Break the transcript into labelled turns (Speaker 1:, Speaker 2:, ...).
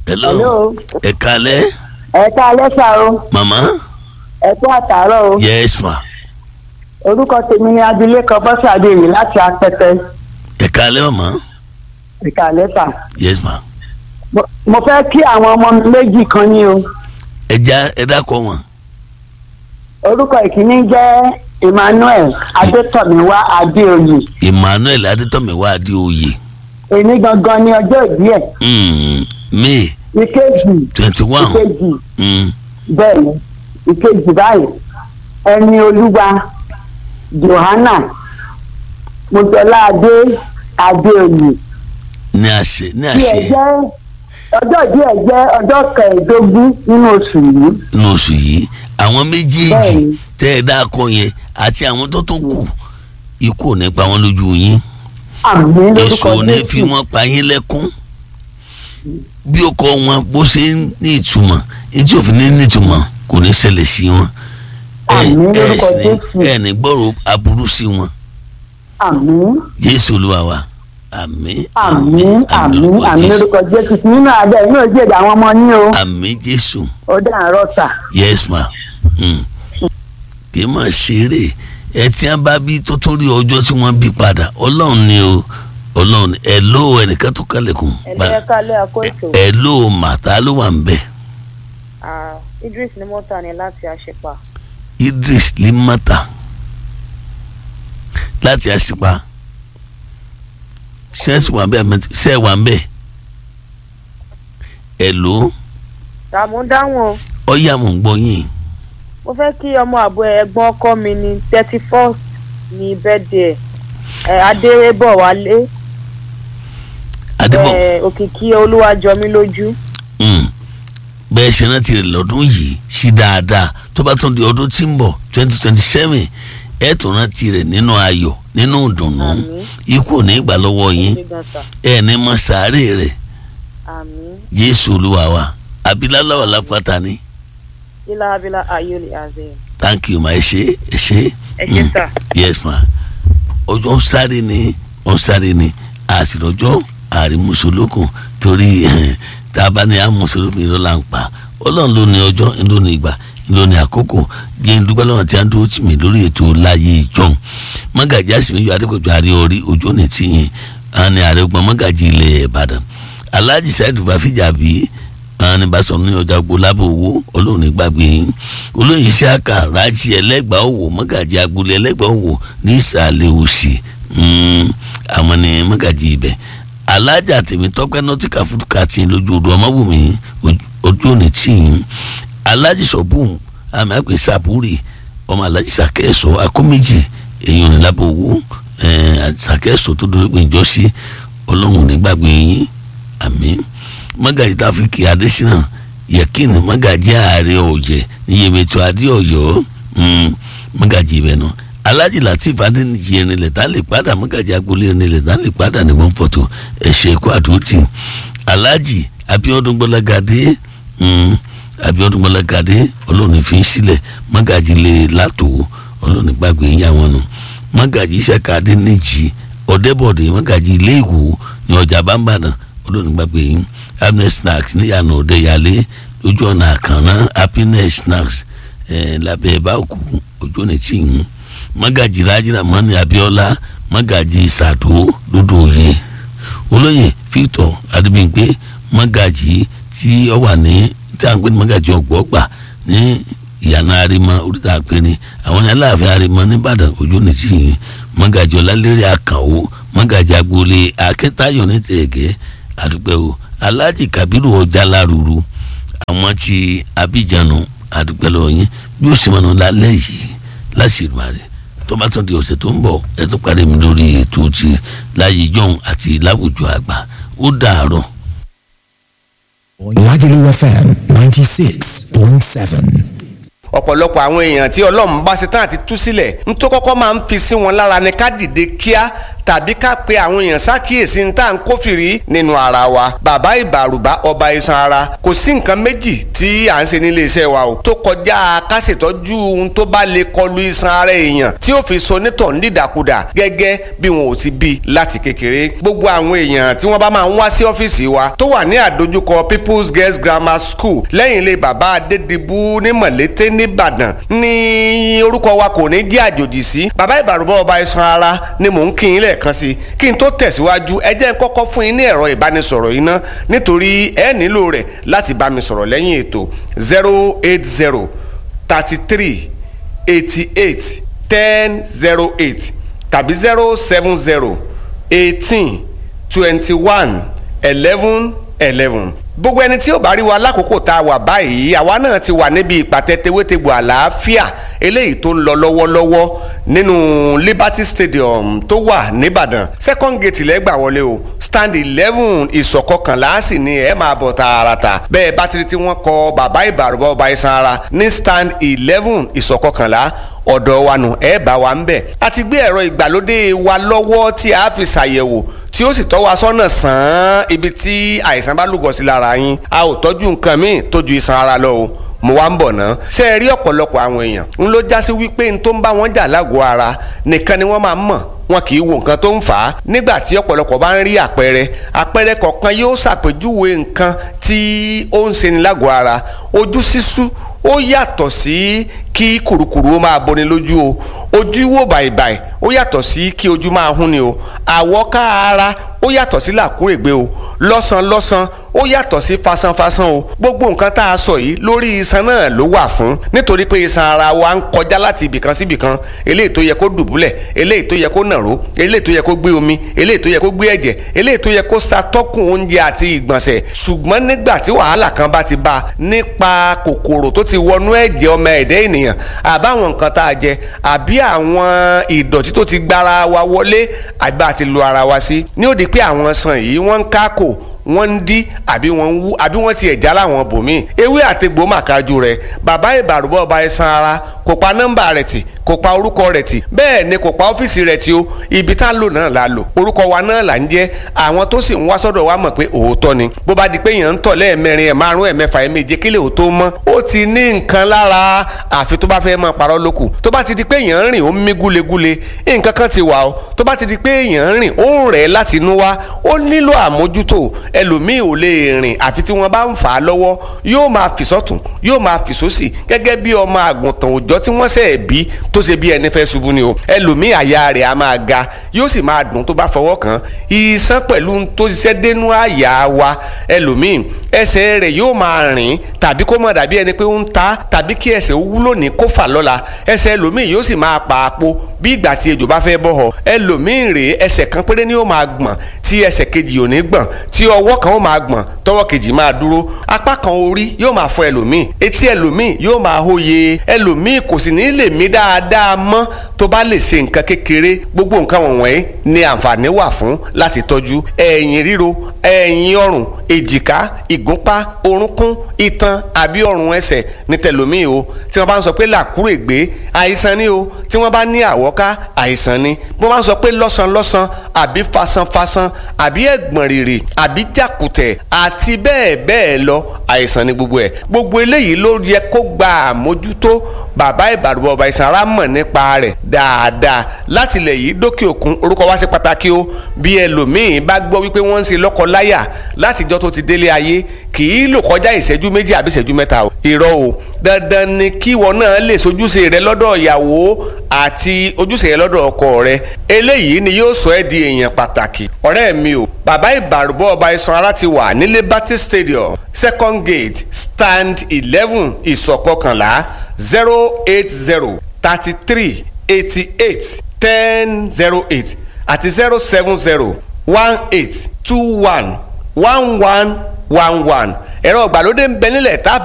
Speaker 1: hello
Speaker 2: Hello.
Speaker 1: ẹ kalẹ́
Speaker 2: ẹ ká lẹ́sà o
Speaker 1: mama
Speaker 2: ẹ kú àtàárọ̀ o
Speaker 1: yes ma
Speaker 2: orúkọ tèmi ni abilékọ bọ́sẹ̀ adéyìn láti apẹtẹ
Speaker 1: ẹ kalẹ́ mama
Speaker 2: ẹ ká lẹ́sà.
Speaker 1: yes ma
Speaker 2: Mo- mo fẹ́ kí àwọn ọmọ mi méjì kan ní o
Speaker 1: ẹ já ẹ dákọ wọn
Speaker 2: orúkọ ìkíní jẹ́ Emmanuel adétọ̀míwá adéoyè
Speaker 1: emmanuel adétọ́mẹ̀wá adéoyè
Speaker 2: èmi gangan ní ọjọ́ ìbí ẹ̀
Speaker 1: mm, may
Speaker 2: ìkejì
Speaker 1: twenty one
Speaker 2: ìkejì
Speaker 1: mm,
Speaker 2: bẹ́ẹ̀ ni ìkejì báyìí ẹni olúwa johanna mojọlá adé adéoyè
Speaker 1: ní àṣẹ ní
Speaker 2: tí ẹ
Speaker 1: àṣẹ
Speaker 2: jẹ́ ọjọ́ ìbí ẹ jẹ́ ọjọ́ kẹẹ̀ẹ́dógún nínú oṣù yìí
Speaker 1: ní oṣù yìí àwọn méjèèjì
Speaker 2: Bẹ́ẹ̀ni.
Speaker 1: tẹ́ ẹ dákọ yẹn àti àwọn tó tó kù ikú ò ní pa wọn lójú yín
Speaker 2: àmì lórúkọ
Speaker 1: èso ò ní fi
Speaker 2: jésù
Speaker 1: wọn pa yín lẹ́kún bí ó kọ wọn bó ṣe ń ní ìtumọ̀ etí òfin ní ní ìtumọ̀ kò ní ṣẹlẹ̀ sí wọn ẹ
Speaker 2: Àmín
Speaker 1: ẹ
Speaker 2: lórúkọ
Speaker 1: sì ní
Speaker 2: Jésù.
Speaker 1: ẹ ní gbọ́rọ̀ aburú sí wọn
Speaker 2: àmì
Speaker 1: Jésù Olúwa wa àmín
Speaker 2: àmì àmì
Speaker 1: lórúkọ
Speaker 2: àmì
Speaker 1: Jésù.
Speaker 2: lórúkọ jésù nínú adé inú òjì èdè àwọn ọmọ ní o
Speaker 1: àmín Jésù
Speaker 2: ó dàárọ̀ sà
Speaker 1: yes ma mm. kì í mà ṣeré ẹ tí wọn bá bí tó tó rí ọjọ́ tí wọ́n bí padà Ọlọ́run ni o Ọlọ́run ni ẹ ló ẹnìkan tó kálẹ̀kùn
Speaker 3: ẹ̀lẹ́ kálẹ̀ àkóso
Speaker 1: ẹ ló màtá ló wà ń bẹ̀
Speaker 3: Idris ni mo ta ni láti àṣepa
Speaker 1: Idris limata láti àṣìpa ṣẹ́ẹ̀sì wà ń bẹ̀ ṣẹ́ẹ̀ wà ń bẹ̀ ẹ ló
Speaker 3: tààmú dáhùn o
Speaker 1: ọ̀yà mò ń gbọ́ yín
Speaker 3: mo fẹ́ kí ọmọ àbọ̀ ẹ̀gbọ́n ọkọ mi ní thirty first ní bẹ́ẹ̀dẹ̀ ẹ̀ adérébọ̀ wálé
Speaker 1: adébọ̀
Speaker 3: ẹ̀ òkìkí olúwàjọmí lójú
Speaker 1: Mm. bẹ́ẹ̀ ṣe rántí rẹ̀ lọ́dún yìí sí dáadáa tó bá tún di ọdún tí ń bọ̀ twenty twenty seven ẹ̀ tó rántí rẹ̀ nínú ayọ̀ nínú ìdùnnú
Speaker 3: Àmín.
Speaker 1: ikú ò ní gbà lọ́wọ́ yín
Speaker 3: ṣe gan sa
Speaker 1: ẹ̀ ní mọ sàárè rẹ̀
Speaker 3: àmín
Speaker 1: Jésù Olúwa wa abiláláwà lápáta ni
Speaker 3: ilá abilá ayọ̀lẹ̀ azẹ́
Speaker 1: thank you ma ẹ ṣe ẹ ṣe.
Speaker 3: ẹ ṣe
Speaker 1: Mm.
Speaker 3: sà
Speaker 1: yes ma ọjọ́ ń sáré ni ó ń sáré ni àsìrọ̀jọ́ àrí mùsùlùkùn torí eh, tá a bá ní àmùsùlùkùn irọ́ là ń pa ọlọ́run ló ní ọjọ́ ló ní ìgbà ló ní àkókò jẹ́ ń dúpẹ́ lọ́wọ́ tí a ń dúró tì mí lórí ètò láyé ìjọun mọ́gàjì àsìmíyọ adékọ̀jọ́ àrí orí ojú òní tìyìn àwọn ni ààrẹ ọgbọ̀n mọ́gàjì ilẹ̀ ìbàdàn alhaji saheed bafija bíi àwọn ní basọ̀ ní ọjà gbó lábọ̀ owó olóhùn ní gbàgbé yín olóyè saka rájí ẹlẹ́gbàá òwò mọ́gàjì agboolé ẹlẹ́gbàá òwò ní ìsàlẹ̀ òsì mm, àwọn ní mọ́gàjì ibẹ̀ alájà tèmi tọ́pẹ́ nọ́tìkà fúdùkà tí ń lójú odò ọmọbùnmi ojú òní tí ń alájì sọ̀bùn àmì àpè sàbúrì ọmọ alájì sàkẹ́sọ̀ akóméjì èèyàn ní lábọ̀ owó sàkẹ́sọ̀ tó dúró pé ìjọ́sí ọlọ́run ní gbàgbé yín àmín magaji tafiki adesina yakini magaji ààrẹ ọ̀jẹ̀ níyẹmẹtọ adéọyọ magaji ibẹ̀ náà alhaji latif adeniji erinlẹ tá lè padà magaji agboolé erinlẹ tá lè padà ní wọn fọtò ẹsẹ ẹkọ àdúrótì alhaji abiodun gbọlagadé abiodun gbọlagadé ọlọ́run fi ń sílẹ̀ magaji lè látò ọlọ́run gbàgbé yín àwọn nù magaji saka adeniji ọ̀dẹ́bọ̀dé magaji ilé ìwò ní ọjà bámbàdàn ọlọ́run gbàgbé yín happiness snacks níyànà òdeyàlé ojú ọ̀nà àkànná happiness snacks ẹ̀ lábẹ́ báòkù ojú ọ̀nà tí ń mọ́gàjì rájìnà mọ́ni abíọ́lá mọ́gàjì sàdó lódò òye olóyè victor adébíyìnpé mọ́gàjì tí ó wà ní tí a ń pè ní mọ́gàjì ọ̀gbọ́gbà ní ìyànà arimọ oríta àpẹẹrẹ àwọn ní aláàfin arimọ nìbàdàn ojú ọ̀nà tí ń mọ́gàjì ọlálẹ́rẹ́ àkànwó mọ́gàjì agboolé akẹ́tayọ̀ ní tẹ̀gẹ́ àdúgbò o alhaji kabiru ọjà lárúurú àwọn tí abijanu àdúgbò lọ yín bí ó sì mọ̀nà lálẹ́ yìí láṣìírí rẹ̀ tó bá tún di ọ̀sẹ̀ tó ń bọ̀ ẹ tó parí mi lórí ètò ti láyé jọ̀hún àti láwùjọ àgbà ó dàárọ̀.
Speaker 4: Lagelu FM ninety six point seven.
Speaker 5: ọ̀pọ̀lọpọ̀ àwọn èèyàn tí ọlọ́run bá ṣe tán àti tú sílẹ̀ ń tó kọ́kọ́ máa ń fi sí wọn lára ni ká dìde kíá tàbí ká pe àwọn èèyàn ṣàkíyèsí ní tá à ń kófìrí nínú ara wa bàbá ìbàrùbá ọba iṣan ara kò sí nǹkan méjì tí à ń ṣe nílé iṣẹ́ wa o tó kọjá ká ṣètọ́jú ohun tó bá lè kọlu iṣan ara èèyàn tí ó fi so nítọ̀ nídàkudà gẹ́gẹ́ bí wọn ò ti bí láti kékeré gbogbo àwọn èèyàn tí wọ́n bá máa ń wá sí ọ́fíìsì wa tó wà ní àdójúkọ People's Girls Grammar School lẹ́yìn ilé bàbá Adédìbú ní Mọ̀lété nìbàdàn ní orúkọ wa kò ní jẹ́ àjòjì sí bàbá ìbàrùbá ọba iṣan ara ni mò ń kí yín lẹ́ẹ̀kan sí kí n tó tẹ̀síwájú ẹ jẹ́ n kọ́kọ́ fún yín ní ẹ̀rọ ìbánisọ̀rọ̀ yìí ná nítorí ẹ nílò rẹ̀ láti bá mi sọ̀rọ̀ lẹ́yìn ètò zero eight zero thirty three eighty eight ten zero eight tàbí zero seven zero eighteen twenty one eleven eleven gbogbo ẹni tí ó bá rí wa lákòókò tá a wà báyìí àwa náà ti wà níbi ìpàtẹ tewétegbò àlàáfíà eléyìí tó ń lọ lọ́wọ́lọ́wọ́ nínú Liberty Stadium tó wà nìbàdàn second gate lẹ́gbà wọlé o stand eleven ìsọ̀kọkànlá sì ni ẹ máa bọ̀ tààràtà bẹ́ẹ̀ bátìrì tí wọ́n kọ bàbá ìbàrúbọ̀ ọba iṣan ara ní stand eleven ìsọ̀kọkànlá ọ̀dọ̀ wa nù ẹ bá wa ń bẹ̀. a ti gbé ẹ̀rọ ìgbàlódé wa lọ́wọ́ tí a fi ṣàyẹ̀wò tí ó sì tọ́ wa sọ́nà sàn án ibi tí àìsàn bá lúgọ sí lára yín a ò tọ́jú nǹkan míì tó ju iṣan ara lọ o mo wá ń bọ̀ ná. ṣé ẹ rí ọ̀pọ̀lọpọ̀ àwọn èèyàn ń ló já sí wípé n tó ń bá wọn jà lágọ̀ọ́ ara nìkan ni wọ́n máa ń mọ̀ wọn kì í wo nǹkan tó ń fà á nígbà tí ọ̀pọ̀lọpọ̀ bá ń rí àpẹẹrẹ àpẹẹrẹ kọ̀ọ̀kan yóò ṣàpèjúwe nǹkan tí ó ń ṣe ni lágọ̀ọ́ ara ojú sísú ó yàtọ̀ sí kí kùrukùru ó máa boni lójú o ojú wò bàìbàì ó yàtọ̀ sí kí ojú máa hún ni o àwọ̀ká ara ó yàtọ̀ sí làkúrègbé o lọ́sàn-lọ́sàn ó yàtọ̀ sí fasanfasan o gbogbo nǹkan tá a sọ yìí lórí iṣan náà ló wà fún nítorí pé iṣan ara wa ń kọjá láti ibìkan sí ibìkan eléyìí tó yẹ kó dùbúlẹ̀ eléyìí tó yẹ kó nàró eléyìí tó yẹ kó gbé omi eléyìí tó yẹ kó gbé ẹ̀jẹ̀ eléyìí tó yẹ kó ṣàtọ́kùn oúnjẹ àti ìgbọ̀nsẹ̀ ṣùgbọ́n nígbà tí wàhálà kan bá ti bá a nípa kòkòrò tó ti wọnú ẹ̀jẹ̀ ọmọ ẹ̀dẹ́ ènìyàn àbáwọn nǹkan tá a jẹ àbí àwọn ìdọ̀tí tó ti gbára wa wọlé àbí bá a ti lo ara wa sí ní ó di pé àwọn sàn yìí wọ́n ń kákò wọ́n ń dí àbí wọ́n ń wú àbí wọ́n ti ẹ̀já láwọn bòmíì ewé àtegbò màkájú rẹ̀ bàbá ìbàrúbọ̀ ọba ẹ̀sán ara kò pa nọ́mbà rẹ̀ tì kò pa orúkọ rẹ̀ tì bẹ́ẹ̀ ni kò pa ọ́fíìsì rẹ̀ tì o ibi tá a lò náà la lò orúkọ wa náà là ń jẹ́ àwọn tó sì ń wá sọ́dọ̀ wa mọ̀ pé òótọ́ ni bó bá di pé èèyàn ń tọ̀ lẹ́ẹ̀mẹrin ẹ̀ márùn ẹ̀ mẹ́fà ẹ̀ méje kílẹ̀ ò tó mọ́ ó ti ní nǹkan lára àfi tó bá fẹ́ máa parọ́ lókù tó bá ti di pé èèyàn ń rìn ó ń mí gúlegúle nǹkan kan ti wà o tó bá ti di pé èèyàn ń rìn ó ń rẹ̀ láti inú wá ó nílò àmójútó ẹlòmíì ò lè rìn àfi tí wọ́n bá ń fà á lọ́wọ́ yóò máa fì sọ́tún yóò máa fì sósì gẹ́gẹ́ bí ọmọ àgùntàn òòjọ́ tí wọ́n ṣẹ̀ bí tó ṣe bí ẹni fẹ́ ṣubú ni o ẹlòmíì àyà rẹ̀ á máa ga yóò sì máa dùn tó bá fọwọ́ kàn iṣan pẹ̀lú tó ṣiṣẹ́ dénú àyà wa ẹlòmíì ẹsẹ̀ rẹ̀ yóò máa rìn tàbí kó má dàbí ẹni pé ó ń ta tàbí kí ẹsẹ̀ ó wúlò ní kó fà lọ́la ẹsẹ̀ ẹlòmíì yóò sì máa pa àpò bí ìgbà tí ejò bá fẹ́ bọ́ họ ẹlòmíì rèé ẹsẹ̀ kan péré ni ó máa gbọ̀n tí ẹsẹ̀ kejì ò ní gbọ̀n tí ọwọ́ kan ó máa gbọ̀n tọwọ́ kejì máa dúró apá kan orí yóò máa fọ ẹlòmíì etí ẹlòmíì yóò máa hóye ẹlòmíì kò sì ní lè mí dáadáa mọ́ tó bá lè ṣe nǹkan kékeré gbogbo nǹkan wọ̀nyí ni àǹfààní wà fún láti tọ́jú ẹ̀yìn ríro ẹ̀yìn ọrùn èjìká ìgúnpá orúnkún itan àbí ọrùn ẹsẹ̀ ní tẹlòmíì o tí wọ́n bá ń sọ pé làkúrègbé àìsàn ni o tí wọ́n bá ní àwọ́ká àìsàn ni bí wọ́n bá ń sọ pé lọ́sànlọ́sàn àbí fasanfasan àbí ẹ̀gbọ̀n rìrì àbí jàkùtẹ̀ àti bẹ́ẹ̀ bẹ́ẹ̀ lọ àìsàn ni gbogbo ẹ̀ gbogbo eléyìí ló yẹ kó gba àmójútó bàbá ìbàdàn ọba ìsàn ara mọ̀ nípa rẹ̀ dáadáa láti ilẹ̀ yìí dókè òkun orúkọ wá sí pàtàkì o bí ẹlòmíín bá gbọ́ wípé wọ́n ń ṣe lọ́kọ-láyà látijọ́ tó ti délé ayé kì í lò kọjá ìṣẹ́jú méjì àbí ìṣẹ́jú mẹ́ta o irọ́ o dandan ni kíwọ náà lè sojúṣe rẹ lọ́dọ̀ ìyàwó àti ojúṣe rẹ lọ́dọ̀ ọkọ rẹ eléyìí ni yóò sọ ẹ́ di èèyàn pàtàkì ọ̀rẹ́ mi o bàbá ìbàrúbọ̀ ọba iṣan ara ti wà ní Liberty Stadium second gate stand eleven ìsọ̀kọkànlá zero eight zero thirty three eighty eight ten zero eight àti zero seven zero one eight two one one one one one ẹ̀rọ ìgbàlódé ń bẹ nílẹ̀ tá a